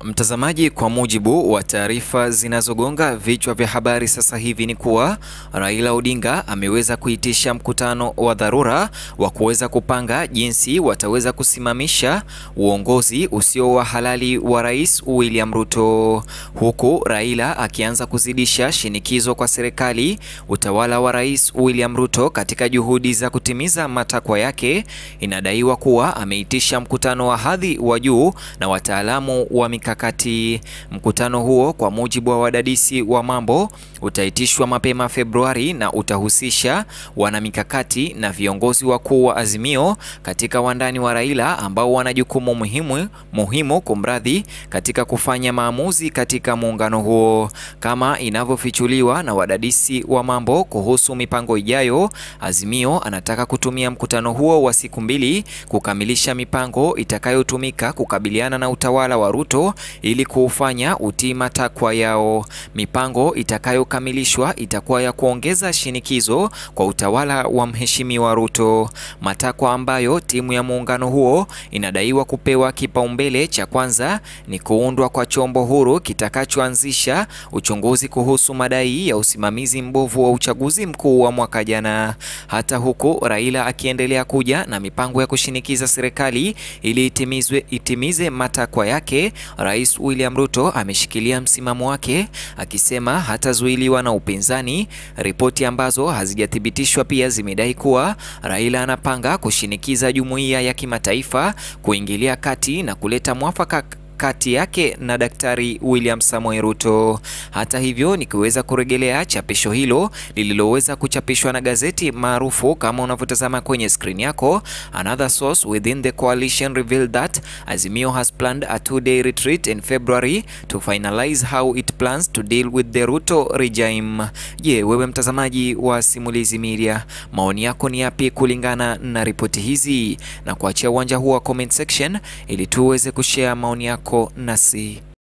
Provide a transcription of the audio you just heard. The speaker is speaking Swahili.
Mtazamaji, kwa mujibu wa taarifa zinazogonga vichwa vya habari sasa hivi ni kuwa Raila Odinga ameweza kuitisha mkutano wa dharura wa kuweza kupanga jinsi wataweza kusimamisha uongozi usio wa halali wa Rais William Ruto, huku Raila akianza kuzidisha shinikizo kwa serikali, utawala wa Rais William Ruto katika juhudi za kutimiza matakwa yake. Inadaiwa kuwa ameitisha mkutano wa hadhi wa juu na wataalamu wa mikakati. Mkutano huo kwa mujibu wa wadadisi wa mambo utaitishwa mapema Februari na utahusisha wanamikakati na viongozi wakuu wa Azimio katika wandani wa Raila ambao wana jukumu muhimu muhimu kumradhi, katika kufanya maamuzi katika muungano huo. Kama inavyofichuliwa na wadadisi wa mambo kuhusu mipango ijayo, Azimio anataka kutumia mkutano huo wa siku mbili kukamilisha mipango itakayotumika kukabiliana na utawala wa Ruto ili kuufanya utii matakwa yao. Mipango itakayokamilishwa itakuwa ya kuongeza shinikizo kwa utawala wa Mheshimiwa Ruto, matakwa ambayo timu ya muungano huo inadaiwa kupewa kipaumbele cha kwanza ni kuundwa kwa chombo huru kitakachoanzisha uchunguzi kuhusu madai ya usimamizi mbovu wa uchaguzi mkuu wa mwaka jana. Hata huku Raila akiendelea kuja na mipango ya kushinikiza serikali ili itimizwe itimize matakwa yake, Rais William Ruto ameshikilia msimamo wake akisema hatazuiliwa na upinzani. Ripoti ambazo hazijathibitishwa pia zimedai kuwa Raila anapanga kushinikiza jumuiya ya kimataifa kuingilia kati na kuleta mwafaka kati yake na Daktari William Samoei Ruto. Hata hivyo, nikiweza kurejelea chapisho hilo lililoweza kuchapishwa na gazeti maarufu kama unavyotazama kwenye screen yako, another source within the coalition revealed that Azimio has planned a two-day retreat in February to finalize how it plans to deal with the Ruto regime. Je, wewe mtazamaji wa Simulizi Media, maoni yako ni yapi kulingana na ripoti hizi? Na kuachia uwanja huu wa comment section ili tuweze kushare maoni yako nasi.